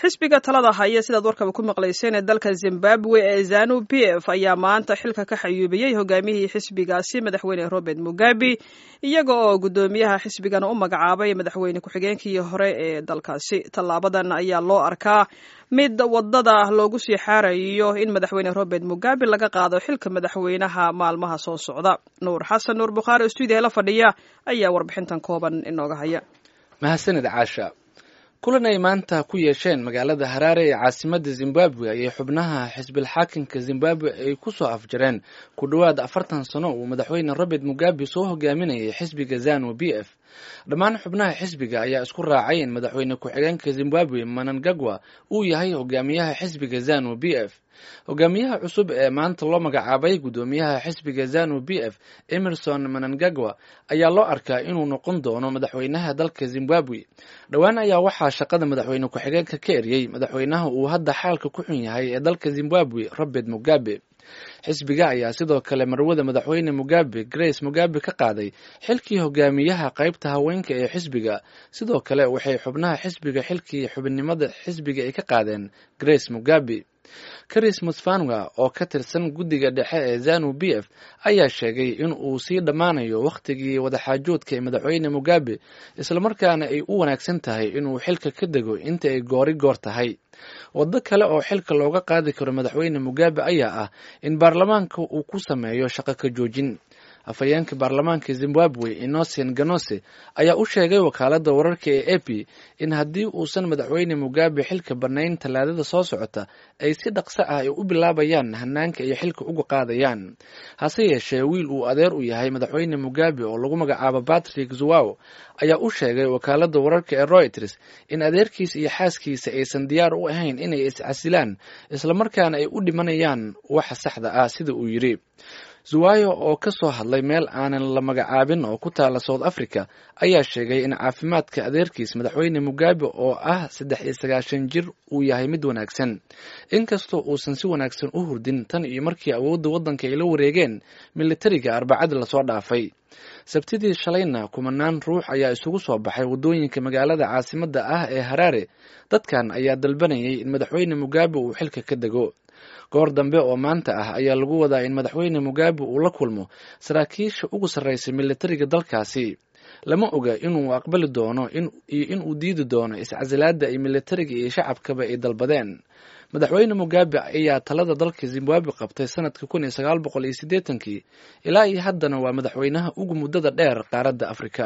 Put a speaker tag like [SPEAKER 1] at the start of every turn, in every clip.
[SPEAKER 1] xisbiga talada haya sidaad warkaba ku maqlayseen ee dalka zimbabwe ee zanu p f ayaa maanta xilka ka xayuubiyey hogaamiyihii xisbigaasi madaxweyne robert mugabe iyaga oo guddoomiyaha xisbigana u magacaabay madaxweyne ku-xigeenkii hore ee dalkaasi tallaabadan ayaa loo arkaa mid wadada loogu sii xaarayo in madaxweyne robert mugabe laga qaado xilka madaxweynaha maalmaha soo socda nuur xasan nuur bukhaari oo stuudiya la fadhiya ayaa warbixintan kooban inooga haya
[SPEAKER 2] mahadsanid caasha kulan ay maanta ku yeesheen magaalada haraare ee caasimadda zimbabwe ayay xubnaha xisbilxaakimka zimbabwe ay ku soo afjareen ku dhowaad afartan sano uu madaxweyne robert mugabe soo hogaaminayay xisbiga zanu b f dhammaan xubnaha xisbiga ayaa isku raacay in madaxweyne ku-xigeenka zimbabwe manangagwa uu yahay hogaamiyaha xisbiga zanu b f hogaamiyaha cusub ee maanta loo magacaabay guddoomiyaha xisbiga zanu b f emerson manangagwa ayaa loo arkaa inuu noqon doono madaxweynaha dalka zimbabwe dhowaan ayaa waxaa shaqada madaxweyne ku-xigeenka ka eriyey madaxweynaha uu hadda xaalka ku xun yahay ee dalka zimbabwe robert mugabe xisbiga ayaa sidoo kale marwada madaxweyne mugabe grace mugabe ka qaaday xilkii hogaamiyaha qaybta haweenka ee xisbiga sidoo kale waxay xubnaha xisbiga xilkii xubinimada xisbiga ay ka qaadeen grace mugabe karis musfanwa oo ka tirsan guddiga dhexe ee zanu b f ayaa sheegay in uu sii dhammaanayo wakhtigii wadaxaajoodka ee madaxweyne mugabe islamarkaana ay u wanaagsan tahay inuu xilka ka dego inta ay goori goor tahay waddo kale oo xilka looga qaadi karo madaxweyne mugabe ayaa ah in baarlamaanka uu ku sameeyo shaqo ka joojin afhayeenka baarlamaanka zimbabwe innocen ganose ayaa u sheegay wakaaladda wararka ee a p in haddii uusan madaxweyne mugabe xilka bannayn tallaadada soo socota ay si dhaqso ah ay u bilaabayaan hanaanka ay xilka uga qaadayaan hase yeeshee wiil uu adeer u yahay madaxweyne mugabe oo lagu magacaabo patrick zuwaw ayaa u sheegay wakaaladda wararka ee royters in adeerkiisa iyo xaaskiisa aysan diyaar u ahayn inay iscasilaan islamarkaana ay u dhimanayaan waxa saxda ah sida uu yidhi zuwayo oo ka soo hadlay meel aanan la magacaabin oo ku taala south africa ayaa sheegay in caafimaadka adeerkiis madaxweyne mugabe oo ah saddex iyo sagaashan jir uu yahay mid wanaagsan inkastoo uusan si wanaagsan u hurdin tan iyo markii awoodda waddanka ay la wareegeen militariga arbacadii lasoo dhaafay sabtidii shalayna kumanaan ruux ayaa isugu soo baxay waddooyinka magaalada caasimadda ah ee haraare dadkan ayaa dalbanayay in madaxweyne mugabe uu xilka ka dego goor dambe oo maanta ah ayaa lagu wadaa in madaxweyne mugabe uu la kulmo saraakiisha ugu sarreysay militariga dalkaasi lama oga inuu aqbali doono iyo inuu diidi doono iscasilaadda ay militariga iyo shacabkaba ay dalbadeen madaxweyne mugabe ayaa talada dalka zimbabwe qabtay sanadka kun iyo sagaal boqol iyo siddeetankii ilaa iyo haddana waa madaxweynaha ugu muddada dheer qaaradda afrika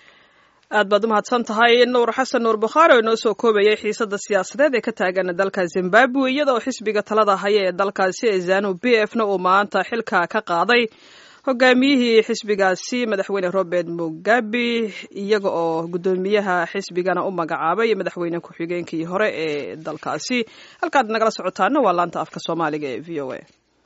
[SPEAKER 1] aad baad u mahadsan tahay nuur xasan nuur bukhaari oo inoo soo koobayay xiisadda siyaasadeed ee ka taagan dalka zimbabwe iyadoo xisbiga talada haya ee dalkaasi ee zanu b f na uu maanta xilka ka qaaday hogaamiyihii xisbigaasi madaxweyne robert mugabe iyaga oo guddoomiyaha xisbigana u magacaabay madaxweyne ku-xigeenkii hore ee dalkaasi halkaad nagala socotaana waa laanta afka soomaaliga ee v o a